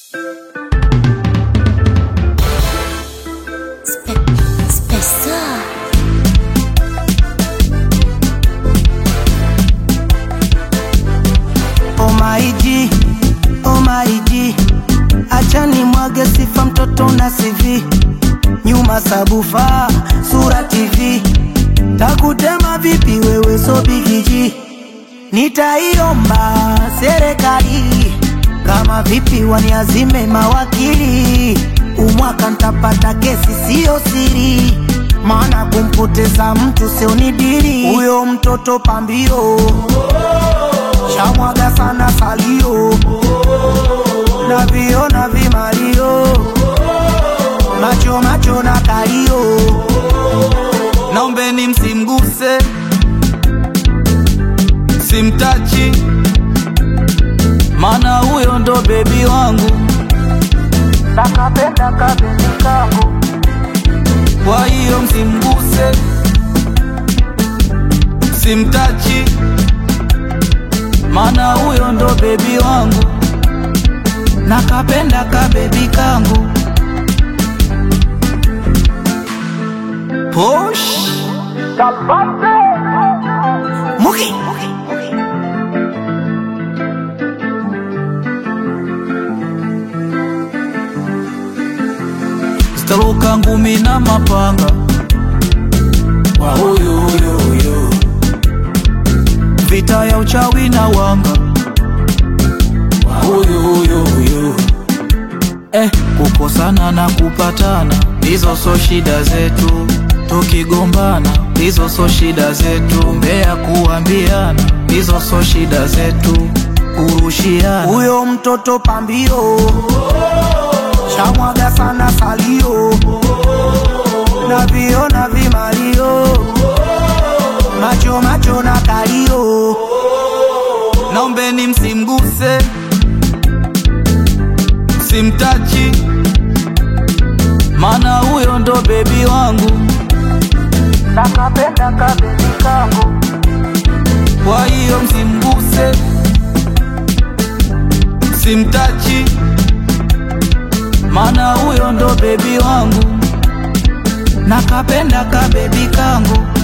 Oh my G, oh my G, acha nimwage sifa mtoto na CV, nyuma sabufa sura TV, takutema vipi wewe so bigiji, nitaiomba serikali kama vipi waniazime mawakili, umwaka ntapata kesi siyo siri, maana kumpoteza mtu sio ni dili, huyo mtoto pambio shamwaga sana salio na vio na vimalio macho macho na kalio naombeni msimguse, simtachi, mana huyo ndo bebi wangu. nakapenda kabebi kangu Kwa hiyo msimguse, simtachi, mana huyo ndo bebi wangu. nakapenda kabebi kangu Posh muki zitaruka ngumi na mapanga wa huyu huyu huyu, vita ya uchawi na wanga wa huyu huyu huyu. Eh, kukosana na kupatana hizo so shida zetu, tukigombana hizo so shida zetu, mbea kuambiana hizo so shida zetu, kurushiana huyo mtoto pambio shamwaga sana salio na vio na vimalio macho macho na kalio naombeni msimguse, simtachi, mana huyo ndo bebi wangu. nakapenda kabebi kangu Kwa hiyo msimguse, simtachi, mana huyo ndo bebi wangu. nakapenda kabebi kangu